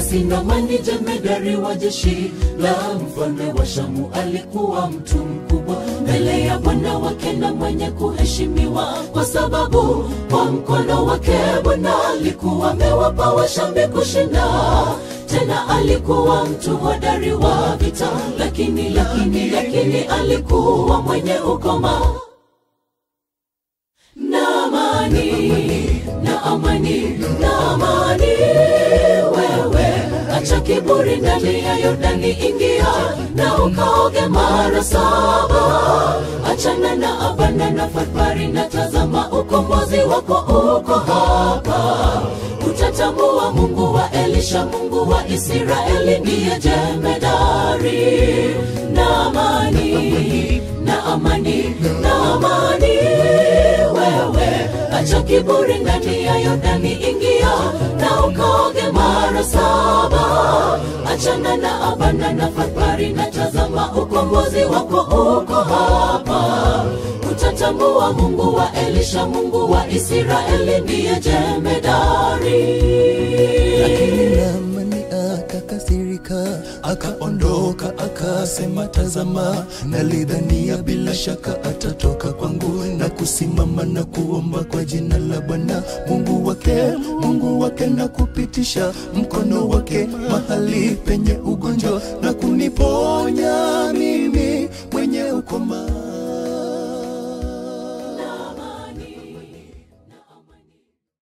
Basi Naamani jemedari wa jeshi la mfalme wa Shamu alikuwa mtu mkubwa mbele ya Bwana wake na mwenye kuheshimiwa, kwa sababu kwa mkono wake Bwana alikuwa amewapa Washambi kushinda. Tena alikuwa mtu hodari wa vita, lakini lakini lakini alikuwa mwenye ukoma Naamani, Naamani, Naamani, wewe acha kiburi ndani ya Yordani, ingia na ukaoge mara saba. Achana na Abana na Farpari, na tazama ukombozi wako uko hapa. Utatambua Mungu wa Elisha, Mungu wa Israeli ndiye jemedari. Naamani, Naamani, Naamani, wewe acha kiburi ndani ya Yordani, ingia na ukaoge mara saba. Achana na Abana na Farpari, na tazama ukombozi wako uko hapa. Utatambua Mungu wa Elisha, Mungu wa Israeli ndiye jemedari. Lakini Naamani akakasirika, akaondoka, akasema, tazama, nalidhania bila shaka atatoka kwangu na kusimama na kuomba kwa jina la Bwana Mungu wake, Mungu wake, na kupitisha mkono wake mahali penye ugonjwa na kuniponya mimi mwenye ukoma